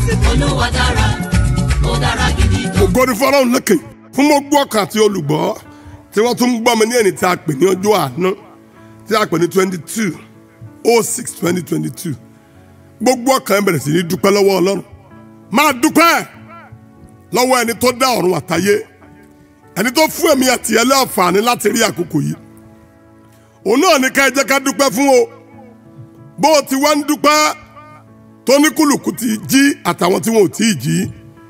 olúwa dára ó dára gidi gan. ògo ni fọlọ́run lókè fún gbogbo ọkàn àti olùgbọ́ tí wọ́n tún ń gbọ́ mi ní ẹni tí a pè ní ọjọ́ àánú tí a pè ní twenty two oh six twenty twenty two gbogbo ọkàn ẹ bẹ̀rẹ̀ sí ní dúpẹ́ lọ́wọ́ ọlọ́run máa dúpẹ́ lọ́wọ́ ẹni tó dá ọ̀run àtayé ẹni tó fún ẹ̀mí àti ẹlẹ́ àǹfààní láti rí àkókò yìí òun náà ní ká ẹ jẹ́ ká dúpẹ́ fún o bó o ti wá ń dúpẹ́ tó ní kùlùkù ti jí àtàwọn tí wọn ò tí ì jí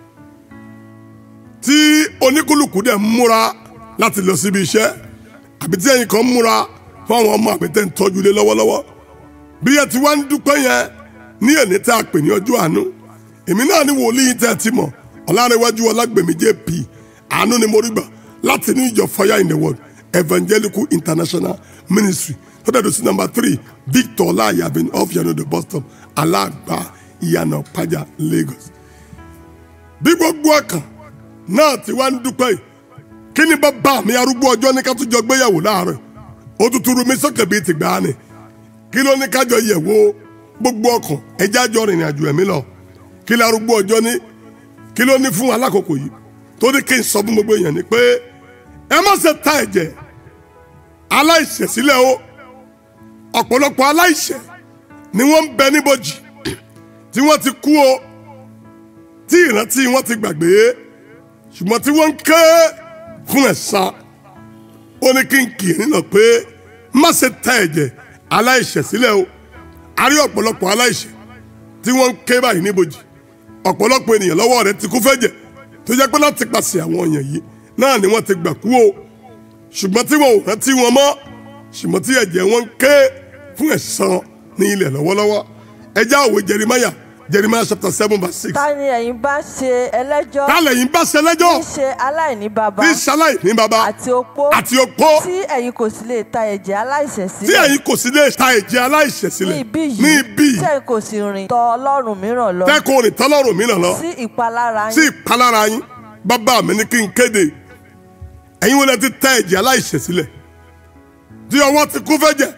tí oníkúlùkù dẹ̀ ń múra láti lọ síbi iṣẹ́ àbí tí ẹ̀yin kan ń múra fún àwọn ọmọ àbí tẹ́ ń tọ́jú lé lọ́wọ́lọ́wọ́ bí ẹ ti wá ń dúpẹ́ yẹn ní èní tá a pè ní ọjọ́ àánú èmi náà ní wòlíì tẹ́ ẹ ti mọ̀ ọ̀làrẹ̀wájú ọlágbèmí jp àánú ni mo rí gbà láti ní ìjọ fire in the world evangelical international ministry tó dẹ̀ tó sí number three victor ọláyàbìn off yanodo bus stop aláàgbá ìyànà pàjá lagos bí gbogbo ọkàn náà tí wàá ń dúpẹ́ yìí kí ni bàbá mi arúgbó ọjọ́ ní ká tún jọ gbéyàwó láàárọ̀ ó tún turu mi sókè bíi ti gbà á ni kí ló ní kájọ yẹ̀wò gbogbo ọkàn ẹjẹ́ àjọ rìnrìn àjò ẹ̀mí lọ kí ló arúgbó ọjọ́ ní kí ló ní fún alákòókò yìí tó ní kí n sọ fún gbogbo èèyàn ni pé ẹ má ṣe ta ẹ̀jẹ̀ aláìṣẹ̀ sílẹ̀ o ọ̀pọ̀lọpọ̀ aláìṣẹ̀ ni wọ́n ń bẹ níbojì tí wọ́n ti kú o tí ìrántí wọn ti gbàgbé ṣùgbọ́n tí wọ́n ń ké fún ẹ̀san ó ní kí n kì í nínà pé má ṣe ta ẹ̀jẹ̀ aláìṣẹ̀ sílẹ̀ o a rí ọ̀pọ̀lọpọ̀ aláìṣẹ̀ tí wọ́n ń ké báyìí níbojì ọ̀pọ̀lọpọ̀ ènìyàn lọ́wọ́ rẹ̀ ti kú fẹ́jẹ̀ tó jẹ́ pé láti pàṣẹ àwọn èèyàn yìí náà ni wọ́n ti gbà kú o ṣùgbọ́n tí wọn ò rántí wọn mọ́ ṣùgbọ́n tí ẹ̀jẹ̀ wọn ń ké fún ẹ̀san ní ilẹ̀ lọ́wọ́lọ́wọ́ ẹjẹ́ òwe Jeremiah Jeremiah chapter seven verse six ta ni ẹ̀yin bá ṣe ẹlẹ́jọ́ tálẹ̀ yìí bá ṣe lẹ́jọ́ tí í ṣe aláìní baba bí ṣaláì ní baba àti opó àti opó tí ẹ̀yin kò sì lè ta ẹ̀jẹ̀ aláìṣẹ̀ tí sílẹ̀ ẹ̀yin kò sí lè ta ẹ̀jẹ̀ aláìṣẹ̀ ní sílẹ̀ ibí yìí ní ibi tí ẹ̀yin kò sì rìn tọ̀ ọlọ́run mìíràn lọ tẹ́kọ̀ rìn tọ́lọ́rùn mìíràn lọ sí ìpalára sí yín ìpalára yín bàbá mi ní kí n kéde ẹ̀yin wọlé ti ta ẹ̀jẹ̀ aláìṣẹ̀ sílẹ̀ tí ọwọ́ ti kú fẹ́jẹ̀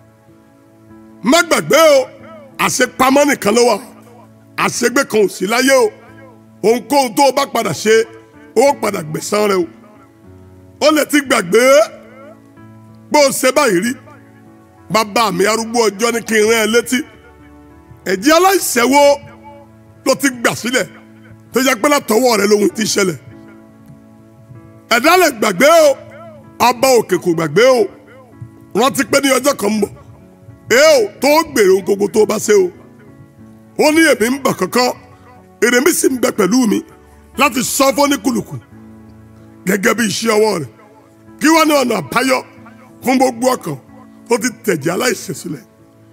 má gbàgbé o àṣepamọ́ nìkan ló wà àṣegbé kan ò sí láyé o ohunkóhun tó o bá padà ṣe ó padà gbẹ̀san rẹ o ó lè ti gbàgbé bó o ṣe báyìí rí bàbá mi arúgbó ọjọ́ ní kí n rán ẹ létí ẹ̀jẹ̀ aláìṣẹ̀ wo ló ti gbà sílẹ̀ tó yẹ pé látọwọ́ rẹ lóhun ti ṣẹlẹ̀ ẹ̀dá lè gbàgbé o ọba òkè kò gbàgbé o rántí pé ní ọjọ́ kan ń bọ̀ èé o tó gbèrò ohun gbogbo tó bá ṣe o ó ní èmi ń bọ̀ kankan èrè mi sì ń bẹ pẹ̀lú mi láti sọ fóníkùlùkù gẹ́gẹ́ bí iṣẹ́ ọwọ́ rẹ̀ kí wọ́n ní ọ̀nà àbáyọ fún gbogbo ọkàn tó ti tẹ̀jẹ̀ aláìṣẹ̀ sílẹ̀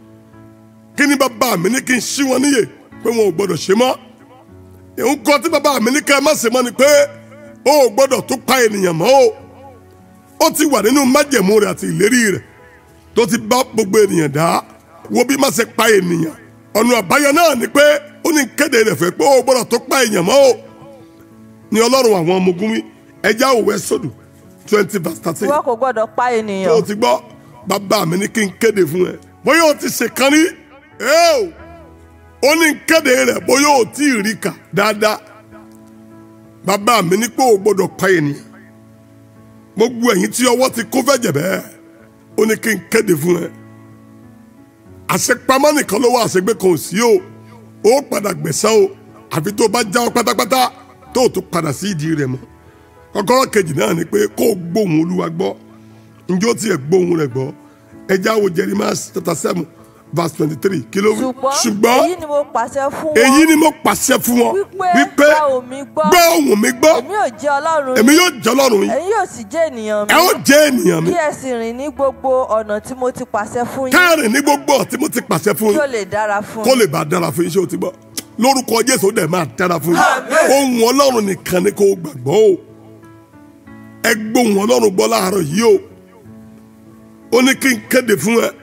kí ni bàbá mi ní kí n ṣí wọn níyè pé wọn ò gbọdọ̀ ṣe mọ́ nǹkan tí bàbá mi ní ká ẹ má ṣe mọ́ ni pé o ò gbọdọ̀ tó pa ènìyàn mọ́ o ó ti wà nínú májẹ̀mú rẹ̀ àti ìlérí rẹ̀ tó ti bá gbogbo ènìyàn dá wo bí má ṣe pa ènìyàn ọ̀nà àbáyọ náà ni pé ó ní kéde rẹ̀ fẹ́ pé o ò gbọdọ̀ tó pa èèyàn mọ́ o ní ọlọ́run àwọn ọmọ ogun wí ẹja òwe sódù twenty verse thirteen ìwọ kò gbọ́dọ̀ pa tó o ènìyàn ti gbọ́ bàbá mi ní kí n kéde fún ẹ bóyá o ti ṣèkan rí ẹ o ó ní kéde rẹ̀ bóyá o tí ì rí kà dáadáa bàbá mi ní pé o gbọ́dọ̀ pa ènìyàn gbogbo ẹ̀yin tí ọwọ́ ti kó fẹ́jẹ̀ bẹ́ẹ̀ ó ní kí n kéde fún ẹ àṣepamọ́ nìkan ló wà àṣegbé kan ò sí o ó padà gbẹ̀san o àfi tó o bá jáwọ́ pátápátá tó o tún padà sí ìdí rẹ̀ mọ́ kọ́kọ́rọ́ kejì náà ni pé kó o gbóhùn olúwa gbọ́ ǹjẹ́ ó tiẹ̀ gbóhùn rẹ̀ gbọ́ ẹ jáwọ́ Jeremiah chapter seven verse twenty three kí ló wí ṣùgbọ́n èyí ni mo pàṣẹ fún wọn èyí ni mo pàṣẹ fún wọn wípé gba òmí gbọ́ gbọ́ ohùn mi gbọ́ èmi ò jẹ́ ọlọ́run èmi yín yóò jẹ́ ọlọ́run yín ẹ̀yin yóò sì jẹ́ ènìyàn ẹ ó mi jẹ́ ènìyàn mi kí ẹ sì rìn ní gbogbo ọ̀nà tí mo ti pàṣẹ fún yín káàrin ní gbogbo ọ̀tí mo ti pàṣẹ fún kí ó yín lè dára fún kó yín lè bá dára fún yín ṣé o ti gbọ́ lórúkọ Jésù ó dẹ̀ máa dára fún yín ohùn ọlọ́run nìkan ni kó o gbàgbọ́ o ẹ gbóhùn ọlọ́run gbọ́ láàárọ̀ yìí o ó ní kí n kéde fún ẹ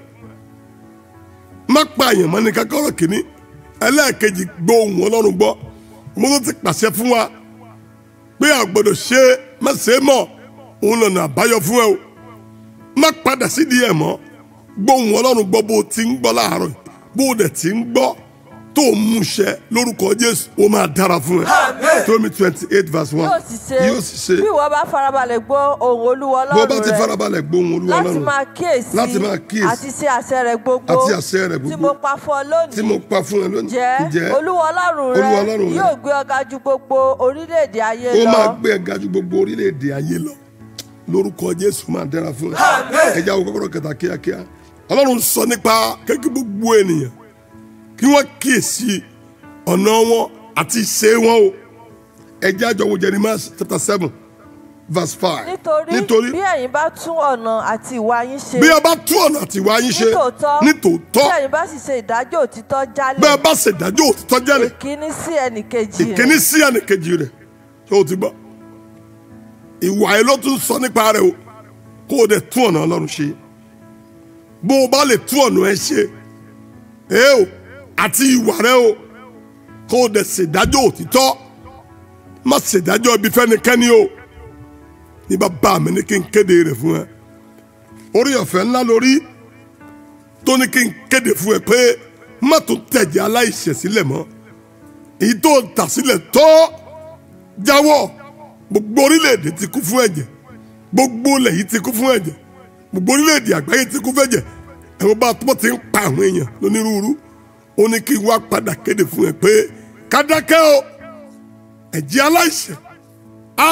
má pa àyàn mọ́ ní kákọ́rọ̀ kìíní ẹlẹ́ẹ̀kejì gbọ́ ohùn ọlọ́run gbọ́ mo tó ti pàṣẹ fún wa pé a gbọ́dọ̀ ṣe é má ṣe é mọ́ òun lọ́nà àbáyọ fún ẹ o má padà sídìí ẹ̀ mọ́ gbọ́ ohùn ọlọ́run gbọ́ bó o ti ń gbọ́ láàárọ̀ yìí, bó o dẹ̀ ti ń gbọ́ tó ń múṣẹ lórúkọ jésù ó máa dára fún ẹ tómi twenty eight verse one yóò sì ṣe yóò sì ṣe bí ìwọ bá farabalẹ̀ gbọ́ ohùn olúwa bó bá ọlọ́run ti rẹ farabalẹ̀ gbóhùn olúwa láti ọlọ́run máa kíyèsí Láti máa kíyèsí. àti ṣe àṣẹ rẹ gbogbo àti àṣẹ rẹ̀ tí gbogbo mo pa fún ọ tí lónìí mo pa fún ẹ lónìí jẹ́ olúwa ọlọ́run Olúwa rẹ Ọlọ́run rẹ yóò gbé ọ ga ju gbogbo orílẹ̀-èdè ayé ó lọ máa gbé ẹ ga ju gbogbo orílẹ̀-èdè ayé lọ lórúkọ jésù máa dára fún ẹ ẹja wo kọ́kọ́rọ́ kẹta kíákíá ọlọ́run sọ nípa kékeré gbogbo ènìyàn kí wọ́n kíyèsí ọ̀nà wọn àti ìṣe wọn o ẹja jọ wo jeremiah chapter seven verse five nítorí bí ẹ̀yin bá tún ọ̀nà àti ìwà yín ṣe bí ẹ bá tún ọ̀nà àti ìwà yín ṣe nítòótọ́ nítòótọ́ bí ẹ̀yin bá sì ṣe ìdájọ́ òtítọ́ bí ẹ jálẹ̀ bá ṣèdájọ́ òtítọ́ jẹ́lẹ̀ ìkíní sí ẹnìkejì ìkíní rẹ̀ sí ẹnìkejì rẹ̀ tó o ti gbọ́ ìwà ẹ ló tún sọ nípa rẹ̀ o kó o dẹ̀ tún ọ̀nà ọlọ́run ṣe bó o bá lè tún ọ̀nà ẹ ṣe ẹ o àti ìwà rẹ o kó o dẹ̀ ṣèdájọ́ òtítọ́ má ṣèdájọ́ ibi fẹ́nikẹ́ni o ní bàbá mi ní kí n kéde rẹ̀ fún ẹ orí ọ̀fẹ́ ńlá lórí tó ní kí n kéde fún ẹ pé má tún tẹ̀jẹ̀ aláìṣẹ̀ sílẹ̀ mọ́ èyí tó ń tà sílẹ̀ tó jáwọ́ gbogbo orílẹ̀-èdè ti kú fún ẹ̀jẹ̀ gbogbo ilẹ̀ yìí ti kú fún ẹ̀jẹ̀ gbogbo orílẹ̀-èdè àgbáyé ti kú fún ẹ̀jẹ̀ ẹ̀rọ bá tó ti ń pa àwọn èèyàn lónírúurú ó ní kí n wá padà kéde fún ẹ pé kádákẹ́ o ẹ̀jẹ̀ aláìṣẹ̀ a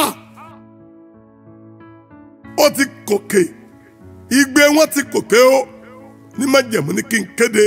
ó ti kòkè igbe wọn ti kòkè o ní májẹ̀mú ní kí n kéde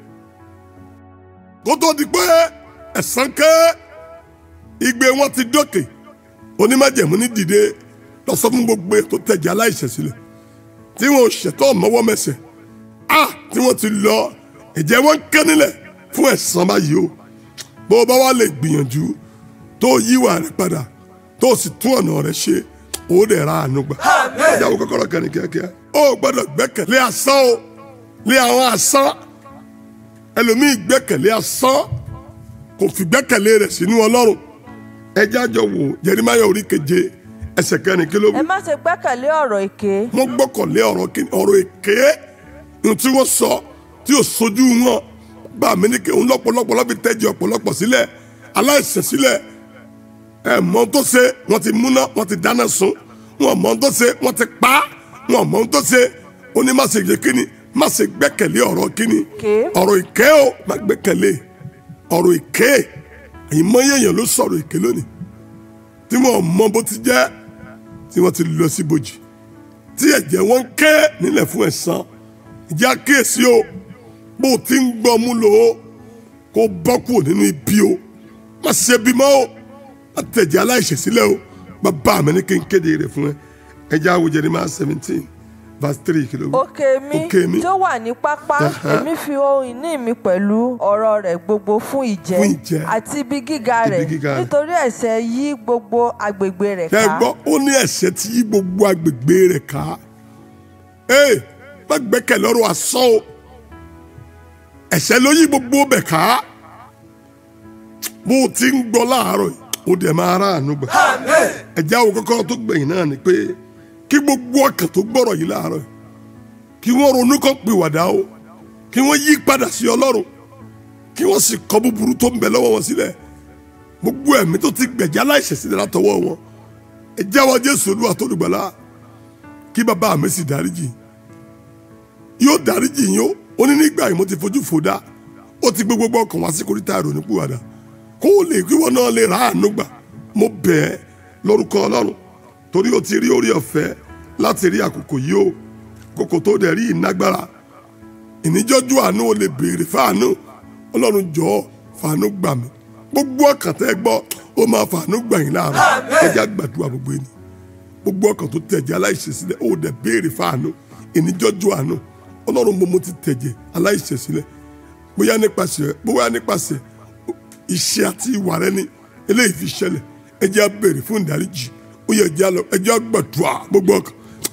kó tó di pé ẹ̀sán ké igbe wọn ti dókè onímájẹ̀mú ní dìde lọ sọ fún gbogbo ètò tẹ̀jẹ̀ aláìṣẹ̀ sílẹ̀ tí wọn ò ṣètò mọ́wọ́ mẹsẹ̀ a tí wọ́n ti lọ ẹ̀jẹ̀ wọn ń ké nílẹ̀ fún ẹ̀sán báyìí o bó o bá wá lè gbìyànjú tó yíwà rẹ padà tó o sì tún ọ̀nà rẹ ṣe ó dẹ̀ ra àánú gbà ìyàwó kọ́kọ́rọ́ kan ní kíákíá ó gbọ́dọ̀ gbẹ́kẹ̀lé asán o lé àwọn asán ẹlòmíì gbẹ́kẹ̀lé asán kò fi gbẹ́kẹ̀lé rẹ̀ sínú ọlọ́run ẹjẹ́ àjọ wò Jeremáyà orí keje ẹsẹ̀ kẹrin kí ló wí ẹ má ṣe gbẹ́kẹ̀lé ọ̀rọ̀ èké wọ́n gbọ́kànlé ọ̀rọ̀ kí- ọ̀rọ̀ èké ní tí wọ́n sọ tí ò sojú wọn bá mi ní kí òun lọ́pọ̀lọpọ̀ lọ́bi tẹ́jì ọ̀pọ̀lọpọ̀ sílẹ̀ aláìsẹ̀ sílẹ̀ ẹ mọ ohun tó ṣe wọ́n ti múná wọ́n ti dáná sun wọn mọ ohun tó ṣe wọ́n ti pa á wọn mọ ohun tó ṣe ó ní má ṣe yẹ kíni má ṣe gbẹ́kẹ̀lé ọ̀rọ̀ kíni Èké. ọ̀rọ̀ èké o má gbẹ́kẹ̀lé ọ̀rọ̀ èké ìmọ̀ye èèyàn ló sọ̀rọ̀ èké lónìí tí wọn mọ bó ti jẹ́ tí wọ́n ti lọ sí bòjì tí ẹ̀jẹ̀ wọn ń ké nílẹ̀ fún ẹ̀san ìjà kíyèsí o bó o ti ń gbọ́ mú lò ó kó bọ́ kúrò nínú ibi o má ṣe bímọ o má tẹ̀jẹ̀ aláìṣẹ̀ sílẹ̀ o bàbá mi ní kí n kéde rẹ̀ fún ẹ ẹja wo Jeremiah seventeen verse three kìló wí. òkè mi òkè mi tó wà ní pápá Aha. èmi fi ohun ìní mi pẹ̀lú ọ̀rọ̀ rẹ̀ gbogbo fún ìjẹ Fún ìjẹ. àti ibi gíga Ibi rẹ̀ gíga rẹ̀. nítorí ẹ̀ṣẹ̀ yí gbogbo agbègbè rẹ̀ ẹ ká gbọ́ ó ní ẹ̀ṣẹ̀ tí yí gbogbo agbègbè rẹ̀ ká ee má gbẹ́kẹ̀ lọ́rọ̀ asán o ẹ̀ṣẹ̀ ló yí gbogbo bẹ̀ ká bó o ti ń gbọ́ láàárọ̀ yìí ó dẹ̀ máa rà àánú gbà ẹ̀jẹ̀ àwọn kọ́kọ́rọ́ tó gbẹ̀yìn náà ni pé kí gbogbo ọkàn tó gbọ́rọ̀ yìí láàárọ̀ yìí kí wọ́n ronú kán pìwàdà o kí wọ́n yí padà sí ọlọ́run kí wọ́n sì kọ̀ búburú tó ń bẹ lọ́wọ́ wọn sílẹ̀ gbogbo ẹ̀mí tó ti gbẹ̀jẹ̀ aláìṣẹ̀ sílẹ̀ látọwọ́ wọn ẹ jẹ́wọ́ jésù olúwa tó dùgbàlà kí bàbá mi sì dáríjì yóò dáríjì yín ó ó ní nígbà yìí mo ti fojú fò dá ó ti gbé gbogbo ọkàn wá sí koríta ìrònú pìwàdà kó o lè kí wọn náà lè ra àánú gbà mo bẹ̀ ẹ́ lórúkọ ọlọ́run torí o ti rí orí ọ̀fẹ́ láti rí àkókò yìí o kókò tó dẹ̀ rí ìnágbára ìníjọ́jú àánú o lè béèrè fáànú ọlọ́run jọ̀ọ́ fàánú gbà mí gbogbo ọkàn tẹ́ gbọ́ ó máa fàánú gbà yín láàárọ̀ ẹja gbàdúrà gbogbo ẹni gbogbo ọkàn tó tẹ̀jẹ̀ aláìṣẹ̀ sílẹ̀ ó dẹ̀ béèrè fáànú ìníjọ́jú àánú ọlọ́run mo mo ti tẹ̀jẹ̀ aláìṣẹ̀ sílẹ̀ bóyá nípasẹ̀ bóyá nípasẹ̀ iṣẹ́ àti ìwà rẹ ni eléyìí fi ṣẹlẹ̀ ẹjẹ́ á béèrè fún ìdáríjì ó yẹ ẹjẹ́ á lọ ẹjẹ́ á gbàdúrà gbogbo ọkàn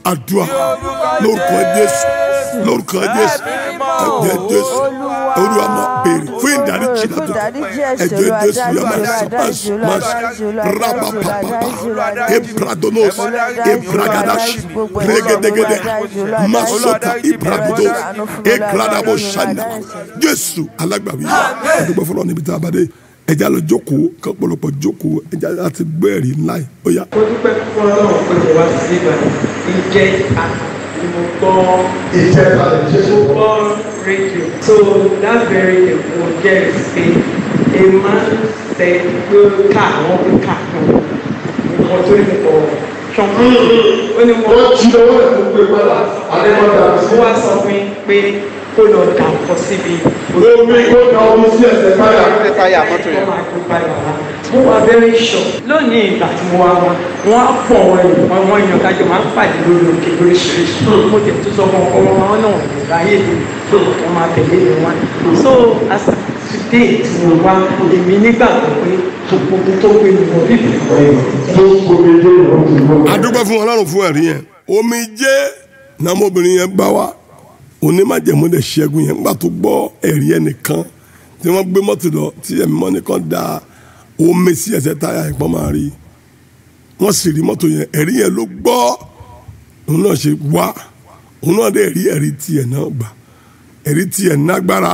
àdúrà lórúkọ jésù lórúkọ jésù ẹ̀jẹ̀ jésù olúwa máa béèrè fún ìdáríjì fún ìdáríjì látọ̀tọ̀ ẹ̀ṣẹ̀ ẹ̀jẹ̀ jésù yà máa Olúwa sọ dáríjì, Olúwa máa dáríjì, sọ Olúwa rábà dáríjì, Olúwa pàpàpà dáríjì, Olúwa dáríjì. ebradonos Olúwa dáríjì, ebragadash Olúwa dáríjì, gbogbo ẹ̀ṣẹ̀, regedegede Olúwa dáríjì, Olúwa dáríjì. masota ibragido Olúwa ṣàánú fún mi, Olúwa ekradabo dáríjì, Olúwa shanda dáríjì. jésù alágbàwí ẹdúgbò fọlọ níbi tá a bá dé ẹja lọ jókòó kọpọlọpọ jókòó ẹja láti gbé ẹ̀rí ńlá yìí ó yá. mo dúpẹ́ fún ọlọ́run pé mo wá sí ìgbà ìjẹ́ ni mo gbọ́ ìjẹta ìjẹsùn mo gbọ́ rédíò so that very day mo jẹ́ pé a man said pé ká àwọn pé ká kan nǹkan tó ní pọ̀ ṣọ́nkú ó ní mo wọ́n jí lọ́wọ́ ẹ̀ fún pé padà àdébọ̀dà ó wá sọ fún mi pé kó lọ dà nǹkan síbi omi kó na omi sí ẹsẹ̀ káyà. táyà mọ́tò yẹn. mo wà very sure lónìí ìgbà tí mo wá wá wọn á pọ̀ wọn yìí wọn wọn yàn kájọ máa ń pàdé lórí òkè lóríṣiríṣi mo tẹ̀ tó sọ fún ọkọ wọn wọn náà lè ráyè mi pé wọn máa tẹ̀lé mi wá so as at today tí mo wá èmi nígbàgbọ́ pé gbogbo tó gbé mi wọ bíbí tó gbomi dé ìwọ̀n tó gbọ́. adúgbò fún ọlọ́run fún ẹ̀rí yẹn omi jẹ́ nàmọ́bìnrin yẹn bá wa onímọ̀jẹ̀mú lè ṣẹ́gun yẹn nígbà tó gbọ́ ẹ̀rí yẹn nìkan tí wọ́n gbé mọ́tò lọ tí ẹ̀mí mọ́ nìkan da omi sí ẹsẹ̀ táyà ìpọ́n máa rí wọ́n sì rí mọ́tò yẹn ẹ̀rí yẹn ló gbọ́ òun náà ṣe wá òun náà dẹ̀ rí ẹ̀rí tiẹ̀ náà gbà ẹ̀rí tiẹ̀ nágbára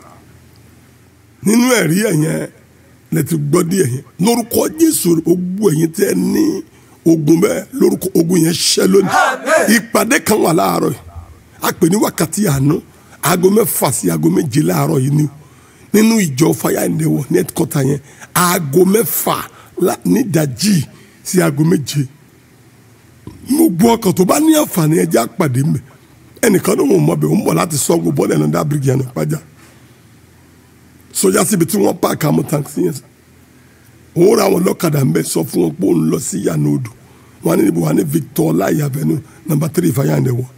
nínú ẹ̀rí ẹ̀ yẹn lẹ ti gbọ́ díẹ̀ yẹn lórúkọ jésù ogun ẹ̀yin tẹ́ ní ogun bẹ́ẹ̀ lórúkọ ogun yẹn ṣẹ́ lónìí ìpàdé kan wà láàárọ̀ yìí a pè ní wákàtí àánú aago mẹ́fà sí aago méje láàárọ̀ yìí ni o nínú ìjọ fire and the world net quarter yẹn aago mẹ́fà la- nídàjí sí aago méje gbogbo ọkàn tó bá ní àǹfààní ẹjẹ́ àpàdé mbẹ ẹnìkan ní wọn mọ bẹ wọn bọ láti sọgbó bọ́ọ̀lù ẹ̀ náà dábìrì yẹn náà pàjá sọjá síbi tí wọ́n páàkì àmọ́ tàǹsí yẹn òun ra àwọn ọlọ́kadà ń bẹ sọ fún wọn pé òun lọ sí yànnà odò wọn ní níbo wà ní Victor Ọláìyá Avenue number three fire and the world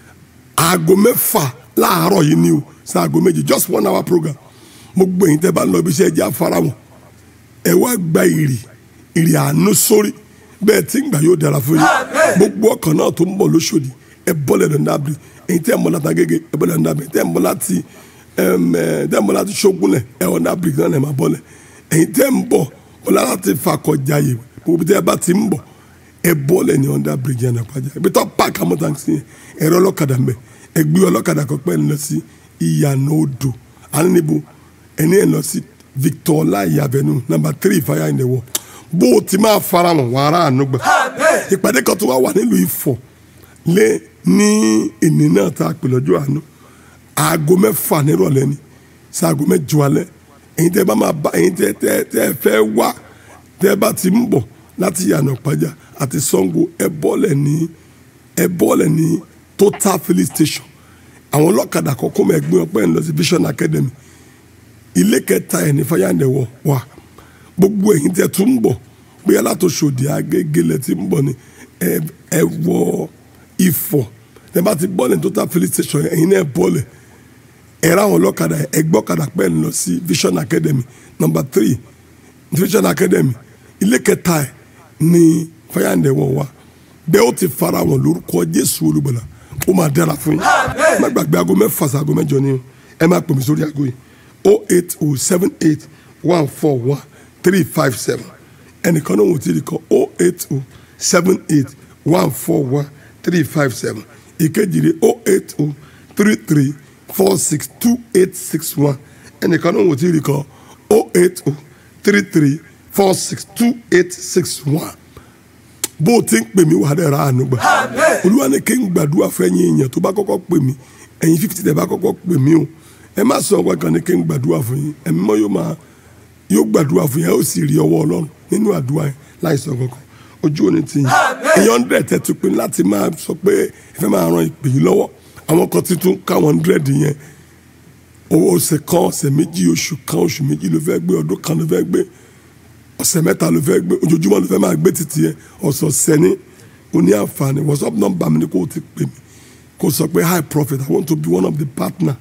aago mẹ́fà láàárọ̀ yìí ni o sí aago méje just one hour program mo gbé yín tẹ́ bá ń lọ ibi iṣẹ́ ẹjẹ́ afárá wọn ẹ wá gba ìrì ìrì àánú sórí bẹ́ẹ̀ tí ń gbà yóò dára fún yín gbogbo ọkàn náà tó ń bọ̀ lóṣòdì ẹ bọ́lẹ̀ lọ́ndàbí èyí tẹ́ ń bọ̀ láti agége ẹ bọ́lẹ̀ lọ́ndàbí tẹ́ ń bọ̀ láti ẹm, ẹ, tẹ́ ń bọ̀ láti ṣógúnlẹ̀ ẹ ọ̀ndàbí náà ẹ máa bọ́lẹ̀ èyí tẹ́ ń bọ̀ bọ́lá láti fakọjáyè gbogbo tẹ́ bá ti ń bọ̀ ẹ bọ́lẹ̀ ní ọ̀ndàbí yẹn náà pàjá ibi tó pààkì àmọ́ tàǹsì yẹn ẹ̀rọ ọlọ́kadà mbẹ ẹ gbé ọlọ́kadà kan pẹ́ ń lọ sí ìyànà odò alẹ́nibó ẹni ẹ̀ lọ sí Victor Ọláìyá Avenue number three fire in the world bó o ti máa fara hàn wàrà àánú gbà ìpàdé kan tó wá wà nílùú Ifọ̀ lé ní ìní náà tá a pè lọ́jọ́ àánú aago mẹ́fà nírọ̀lẹ́ ni sí aago mẹ́jọ alẹ́ ẹ̀yin tẹ́ bá máa bá ẹ̀yin tẹ́ tẹ́ tẹ́ fẹ́ wá tẹ́ bá ti ń bọ̀ láti yànà pàjá àti Ṣàngó ẹ bọ́lẹ̀ ní ẹ bọ́ọ̀lẹ̀ ní total filling station àwọn ọlọ́kadà kọ́kọ́ mọ̀ ẹgbẹ́ ọpẹ́ ńlọ sí vision academy ilé kẹta ẹ̀ ní fayandẹ̀wọ̀ wà gbogbo ẹ̀yin tẹ́ tún ń bọ̀ bóyá látòṣòdì agégélẹ̀ tí ń bọ̀ ni ẹ ẹ wọ ifọ̀ tẹ́ bá ti bọ́ọ̀lẹ̀ ní total filling station ẹ̀yin náà bọ́ọ̀lẹ̀ ẹ̀rọ àwọn ọlọ́kadà ẹgbẹ́ ọ̀kadà pẹ́ ńlọ sí vision academy number three vision academy ilé kẹta ẹ̀ ní fayandẹ̀wọ̀ wà bẹ́ẹ̀ ó ti fara wọn lórúkọ jésù olùgbàlà ó máa dára fún yín má gbàgbé aago mẹ́fà sí aago mẹ́jọ ni o ẹ máa pè mí sórí aago yìí o eight o seven eight one four one three five seven ẹnìkan náà wò tí ì kọ o eight o seven eight one four one three five seven ìkejì rẹ̀ o eight o three three four six two eight six one ẹnìkan náà wò tí ì kọ o eight o three three four six two eight six one bó o ti ń pè mí wà á dẹ̀ ra àánú gbà olúwa ní kí n gbàdúrà fún ẹ̀yin èèyàn tó bá kọ́kọ́ pè mí ẹ̀yin fífi tẹ̀ bá kọ́kọ́ pè mí o ẹ má sọ ọgbà kan ní kí n gbàdúrà fún yín ẹ̀mí mọ́ yóò máa yóò gbàdúrà fún yín ẹ ó sì rí ọwọ́ ọlọ́run nínú àdúrà yẹn láì sọ kankan ojú òní ti yín èèyàn dẹ̀ tẹ́ tu pé láti máa sọ pé ẹ fẹ́ máa ran ìpè yín lọ́wọ́ àwọn kan ti tún káwọn hundred yẹn owó ọ̀sẹ̀ kan ọ̀sẹ̀ méjì oṣù kan oṣù méjì ló fẹ́ gbé ọdún kan ló fẹ́ gbé ọ̀sẹ̀ mẹ́ta ló fẹ́ gbé ojoojúmọ́ ló fẹ́ máa gbé títì yẹn ọ̀sọ̀ọ̀sẹ̀ ní o ní àǹfààní whatsapp number mi ni kò ti pè mí kò sọ pé hi prophet i want to be one of the partner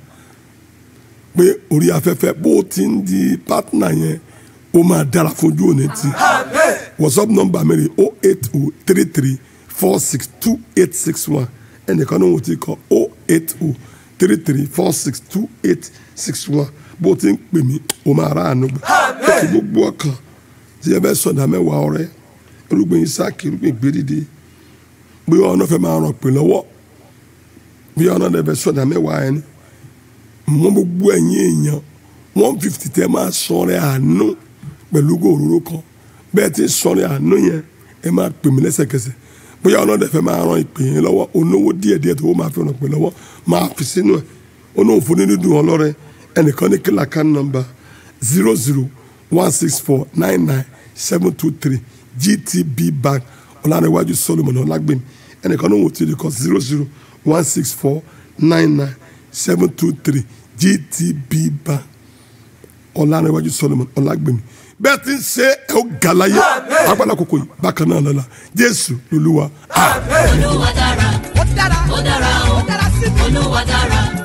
pé orí afẹ́fẹ́ bó o ti ń di partner yẹn ó máa dára fojú òní ti whatsapp number mi rè o eight o three three four six two eight six one ẹnìkan ní òun ti kọ o eight o three three four six two eight six one bó o ti ń pè mí o máa rà àánú gbà ètò gbogbo ọkàn tí ẹ bẹ sọdá mẹ́wàá ọrẹ irúgbìn isaki irúgbìn gbèdìde bóyá ọ̀nà fẹ́ máa ràn pé lọ́wọ́ bóyá ọ̀nà dẹ̀ fẹ́ sọdá mẹ́wàá ẹni mọ gbogbo ẹ̀yin èèyàn one fifty tẹ́ máa sọ̀rọ̀ àánú pẹ̀lú gòróró kan bẹ́ẹ̀ ti sọ̀rọ̀ àánú yẹn ẹ máa pè mí lẹ́sẹ̀kẹsẹ̀ bóyá ọ̀nà dẹ̀ fẹ́ máa ran ìpè yẹn lọ́wọ́ onówó díẹ̀díẹ̀ tó máa fi ràn pé lọ́wọ́ máa fi sínú ẹ̀ onóhùn fún nínú dùn ọlọ́rẹ́ ẹnìkan ní kílà kan nọ́mbà zero zero one six four nine nine seven two three gtb bank ọ̀làníwájú solomon ọ̀làgbẹ̀mí ẹnìkan ní òun ti rí kọ zero zero one six four nine nine seven two three gtb bank ọ̀làníwájú solomon ọ̀làgbẹ̀mí bẹ́ẹ̀ ti ń ṣe ẹ̀ ó gàláyé agbára kòkò yìí bákan náà lọ́la jésù lolúwa. olúwa dára ó dára ó olúwa dára